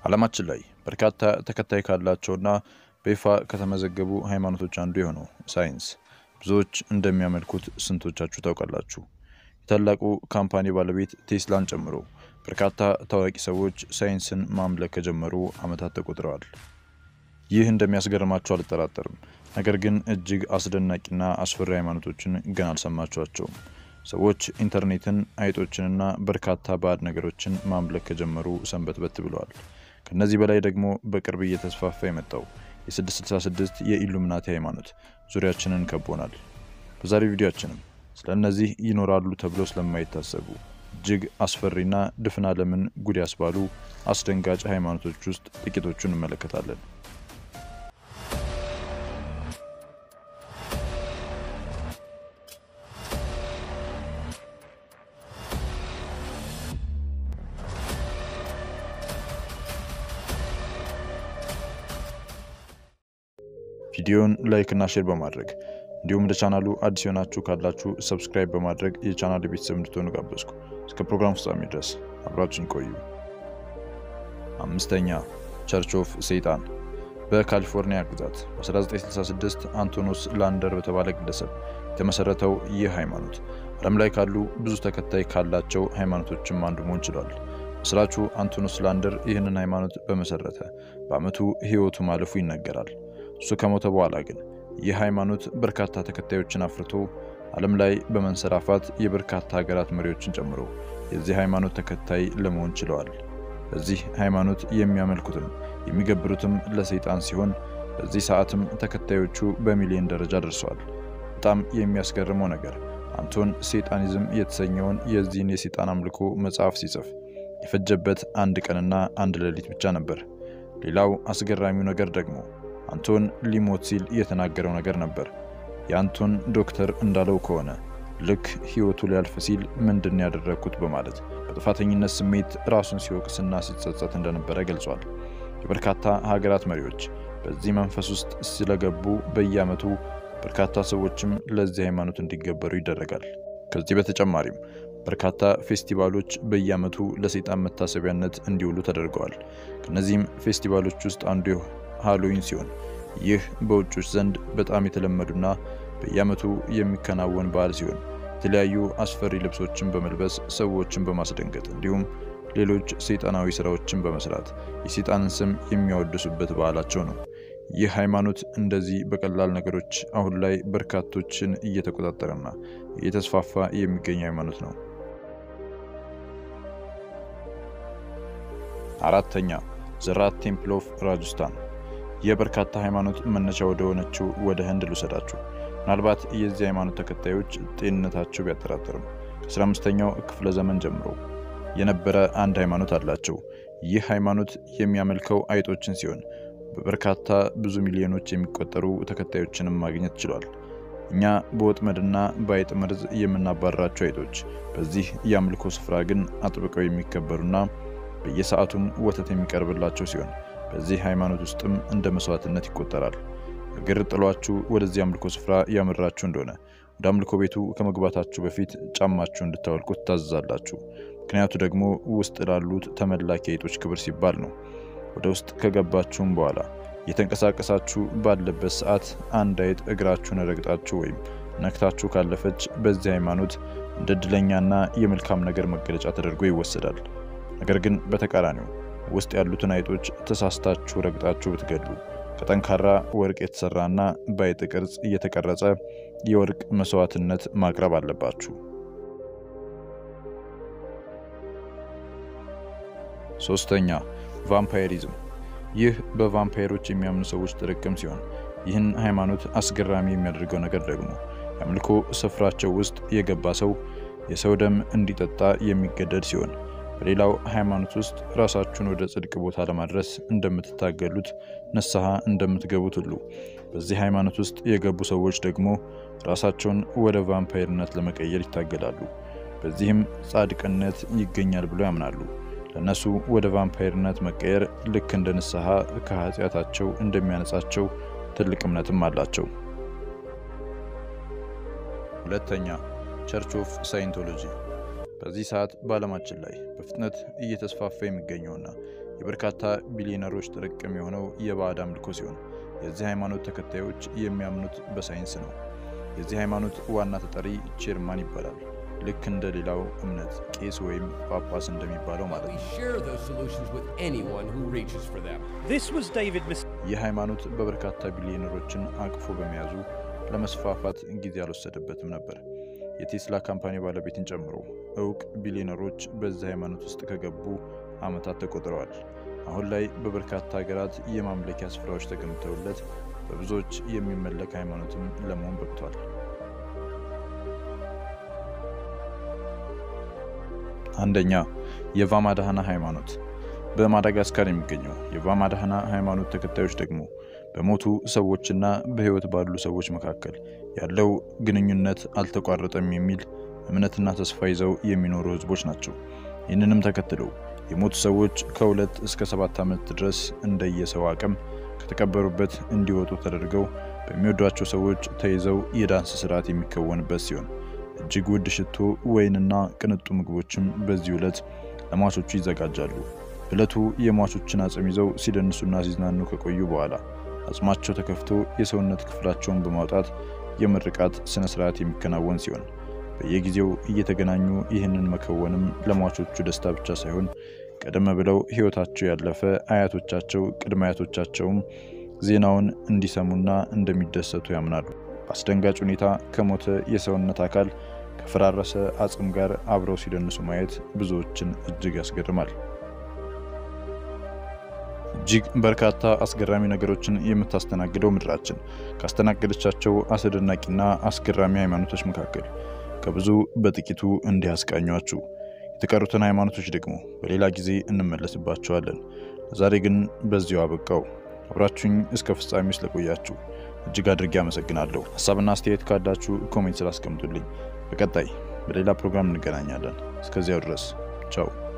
ዓለማችን ላይ በርካታ ተከታይ ካላቸውና በይፋ ከተመዘገቡ ሃይማኖቶች አንዱ የሆነው ሳይንስ ብዙዎች እንደሚያመልኩት ስንቶቻችሁ ታውቃላችሁ? የታላቁ ካምፓኒ ባለቤት ቴስላን ጨምሮ በርካታ ታዋቂ ሰዎች ሳይንስን ማምለክ ከጀመሩ ዓመታት ተቆጥረዋል። ይህ እንደሚያስገርማቸው አልጠራጠርም። ነገር ግን እጅግ አስደናቂና አስፈሪ ሃይማኖቶችን ገና አልሰማችኋቸውም። ሰዎች ኢንተርኔትን፣ አይጦችንና በርካታ ባዕድ ነገሮችን ማምለክ ከጀመሩ ሰንበትበት ብለዋል። ከነዚህ በላይ ደግሞ በቅርብ እየተስፋፋ የመጣው የ666 የኢሉሚናቲ ሃይማኖት ዙሪያችንን ከቦናል። በዛሬው ቪዲዮአችንም ስለ እነዚህ ይኖራሉ ተብሎ ስለማይታሰቡ እጅግ አስፈሪና ድፍን ዓለምን ጉድ ያስባሉ አስደንጋጭ ሃይማኖቶች ውስጥ ጥቂቶቹን እንመለከታለን። ቪዲዮን ላይክ እና ሼር በማድረግ እንዲሁም ለቻናሉ አዲስ የሆናችሁ ካላችሁ ሰብስክራይብ በማድረግ የቻናል ቤተሰብ እንድትሆኑ ጋበዝኩ። እስከ ፕሮግራም ፍጻሜ ድረስ አብራችን ቆዩ። አምስተኛ ቸርች ኦፍ ሰይጣን በካሊፎርኒያ ግዛት በ1966 አንቶኖስ ላንደር በተባለ ግለሰብ የተመሰረተው ይህ ሃይማኖት ዓለም ላይ ካሉ ብዙ ተከታይ ካላቸው ሃይማኖቶችም አንዱ መሆን ችሏል። መስራቹ አንቶኖስ ላንደር ይህንን ሃይማኖት በመሰረተ በዓመቱ ሕይወቱ ማለፉ ይነገራል። እሱ ከሞተ በኋላ ግን ይህ ሃይማኖት በርካታ ተከታዮችን አፍርቶ ዓለም ላይ በመንሰራፋት የበርካታ ሀገራት መሪዎችን ጨምሮ የዚህ ሃይማኖት ተከታይ ለመሆን ችለዋል። በዚህ ሃይማኖት የሚያመልኩትም የሚገብሩትም ለሰይጣን ሲሆን በዚህ ሰዓትም ተከታዮቹ በሚሊዮን ደረጃ ደርሰዋል። በጣም የሚያስገርመው ነገር አንቶን ሴጣኒዝም የተሰኘውን የዚህን የሰይጣን አምልኮ መጽሐፍ ሲጽፍ የፈጀበት አንድ ቀንና አንድ ሌሊት ብቻ ነበር። ሌላው አስገራሚው ነገር ደግሞ አንቶን ሊሞት ሲል የተናገረው ነገር ነበር። የአንቶን ዶክተር እንዳለው ከሆነ ልክ ሕይወቱ ሊያልፍ ሲል ምንድን ያደረግኩት በማለት በጥፋተኝነት ስሜት ራሱን ሲወቅስና ሲጸጸት እንደነበረ ገልጿል። የበርካታ ሀገራት መሪዎች በዚህ መንፈስ ውስጥ ስለገቡ በየዓመቱ በርካታ ሰዎችም ለዚህ ሃይማኖት እንዲገበሩ ይደረጋል። ከዚህ በተጨማሪም በርካታ ፌስቲቫሎች በየዓመቱ ለሰይጣን መታሰቢያነት እንዲውሉ ተደርገዋል። ከነዚህም ፌስቲቫሎች ውስጥ አንዱ ሃሎዊን ሲሆን ይህ በውጮች ዘንድ በጣም የተለመዱና በየዓመቱ የሚከናወን በዓል ሲሆን የተለያዩ አስፈሪ ልብሶችን በመልበስ ሰዎችን በማስደንገጥ እንዲሁም ሌሎች ሰይጣናዊ ስራዎችን በመስራት የሰይጣንን ስም የሚያወድሱበት በዓላቸው ነው። ይህ ሃይማኖት እንደዚህ በቀላል ነገሮች አሁን ላይ በርካቶችን እየተቆጣጠረና እየተስፋፋ የሚገኝ ሃይማኖት ነው። አራተኛ ዘራት ቴምፕል ኦፍ ራጅስታን የበርካታ ሃይማኖት መነሻ ወደ ሆነችው ወደ ህንድ ልውሰዳችሁ። ምናልባት የዚህ ሃይማኖት ተከታዮች ጤንነታቸው ቢያጠራጥርም ከ15ኛው ክፍለ ዘመን ጀምሮ የነበረ አንድ ሃይማኖት አላቸው። ይህ ሃይማኖት የሚያመልከው አይጦችን ሲሆን በበርካታ ብዙ ሚሊዮኖች የሚቆጠሩ ተከታዮችንም ማግኘት ችሏል። እኛ በወጥመድና በአይጥ መርዝ የምናባረራቸው አይጦች በዚህ የአምልኮ ስፍራ ግን አጥብቀው የሚከበሩና በየሰዓቱም ወተት የሚቀርብላቸው ሲሆን በዚህ ሃይማኖት ውስጥም እንደ መስዋዕትነት ይቆጠራል። እግር ጥሏችሁ ወደዚህ አምልኮ ስፍራ ያመራችሁ እንደሆነ ወደ አምልኮ ቤቱ ከመግባታችሁ በፊት ጫማችሁ እንድታወልቁ ትታዘዛላችሁ። ምክንያቱ ደግሞ ውስጥ ላሉት ተመላኪ አይጦች ክብር ሲባል ነው። ወደ ውስጥ ከገባችሁም በኋላ የተንቀሳቀሳችሁ ባለበት ሰዓት አንድ አይጥ እግራችሁን ረግጣችሁ ወይም ነክታችሁ ካለፈች በዚህ ሃይማኖት እንደ እድለኛና የመልካም ነገር መገለጫ ተደርጎ ይወሰዳል። ነገር ግን በተቃራኒው ውስጥ ያሉትን አይጦች ተሳስታችሁ ረግጣችሁ ብትገድሉ ከጠንካራ ወርቅ የተሰራና በአይጥ ቅርጽ እየተቀረጸ የወርቅ መስዋዕትነት ማቅረብ አለባችሁ። ሶስተኛ ቫምፓይሪዝም። ይህ በቫምፓይሮች የሚያምኑ ሰዎች ጥርቅም ሲሆን ይህን ሃይማኖት አስገራሚ የሚያደርገው ነገር ደግሞ የአምልኮ ስፍራቸው ውስጥ የገባ ሰው የሰው ደም እንዲጠጣ የሚገደድ ሲሆን በሌላው ሃይማኖት ውስጥ ራሳችሁን ወደ ጽድቅ ቦታ ለማድረስ እንደምትታገሉት ንስሐ እንደምትገቡት ሁሉ በዚህ ሃይማኖት ውስጥ የገቡ ሰዎች ደግሞ ራሳቸውን ወደ ቫምፓይርነት ለመቀየር ይታገላሉ። በዚህም ጻድቅነት ይገኛል ብለው ያምናሉ። ለእነሱ ወደ ቫምፓይርነት መቀየር ልክ እንደ ንስሐ ከኃጢአታቸው እንደሚያነጻቸው ትልቅ እምነትም አላቸው። ሁለተኛ ቸርች ኦፍ ሳይንቶሎጂ በዚህ ሰዓት በዓለማችን ላይ በፍጥነት እየተስፋፋ የሚገኘውና የበርካታ ቢሊዮነሮች ጥርቅም የሆነው የባዕድ አምልኮ ሲሆን የዚህ ሃይማኖት ተከታዮች የሚያምኑት በሳይንስ ነው። የዚህ ሃይማኖት ዋና ተጠሪ ቼርማን ይባላል። ልክ እንደ ሌላው እምነት ቄስ ወይም ጳጳስ እንደሚባለው ማለት ነው። ይህ ሃይማኖት በበርካታ ቢሊዮነሮችን አቅፎ በመያዙ ለመስፋፋት ጊዜ አልወሰደበትም ነበር። የቴስላ ካምፓኒ ባለቤትን ጨምሮ እውቅ ቢሊዮነሮች በዚህ ሃይማኖት ውስጥ ከገቡ ዓመታት ተቆጥረዋል። አሁን ላይ በበርካታ ሀገራት የማምለኪያ ስፍራዎች ተገንብተውለት በብዙዎች የሚመለክ ሃይማኖትም ለመሆን በቅቷል። አንደኛ የቫማዳህና ሃይማኖት። በማዳጋስካር የሚገኘው የቫማዳህና ሃይማኖት ተከታዮች ደግሞ በሞቱ ሰዎችና በሕይወት ባሉ ሰዎች መካከል ያለው ግንኙነት አልተቋረጠም የሚል እምነትና ተስፋ ይዘው የሚኖሩ ሕዝቦች ናቸው። ይህንንም ተከትለው የሞቱ ሰዎች ከሁለት እስከ ሰባት ዓመት ድረስ እንደየሰው አቅም ከተቀበሩበት እንዲወጡ ተደርገው በሚወዷቸው ሰዎች ተይዘው የዳንስ ስርዓት የሚከወንበት ሲሆን እጅግ ውድ ሽቶ፣ ወይንና ቅንጡ ምግቦችም በዚህ ዕለት ለሟቾቹ ይዘጋጃሉ። ዕለቱ የሟቾችን አጽም ይዘው ሲደንሱና ሲዝናኑ ከቆዩ በኋላ አጽማቸው ተከፍቶ የሰውነት ክፍላቸውን በማውጣት የምርቃት ስነ ስርዓት የሚከናወን ሲሆን በየጊዜው እየተገናኙ ይህንን መከወንም ለሟቾቹ ደስታ ብቻ ሳይሆን ቀደም ብለው ሕይወታቸው ያለፈ አያቶቻቸው፣ ቅድመ አያቶቻቸውም ዜናውን እንዲሰሙና እንደሚደሰቱ ያምናሉ። በአስደንጋጭ ሁኔታ ከሞተ የሰውነት አካል ከፈራረሰ አጽም ጋር አብረው ሲደንሱ ማየት ብዙዎችን እጅግ ያስገርማል። እጅግ በርካታ አስገራሚ ነገሮችን የምታስተናግደው ምድራችን ካስተናገደቻቸው አስደናቂና አስገራሚ ሃይማኖቶች መካከል ከብዙ በጥቂቱ እንዲህ አስቃኟችሁ። የተቀሩትን ሃይማኖቶች ደግሞ በሌላ ጊዜ እንመለስባቸዋለን። ዛሬ ግን በዚሁ አበቃው። አብራችሁኝ እስከ ፍጻሜ ስለቆያችሁ እጅግ አድርጌ አመሰግናለሁ። ሀሳብና አስተያየት ካላችሁ ኮሜንት ስላስቀምጡልኝ። በቀጣይ በሌላ ፕሮግራም እንገናኛለን። እስከዚያው ድረስ ቻው።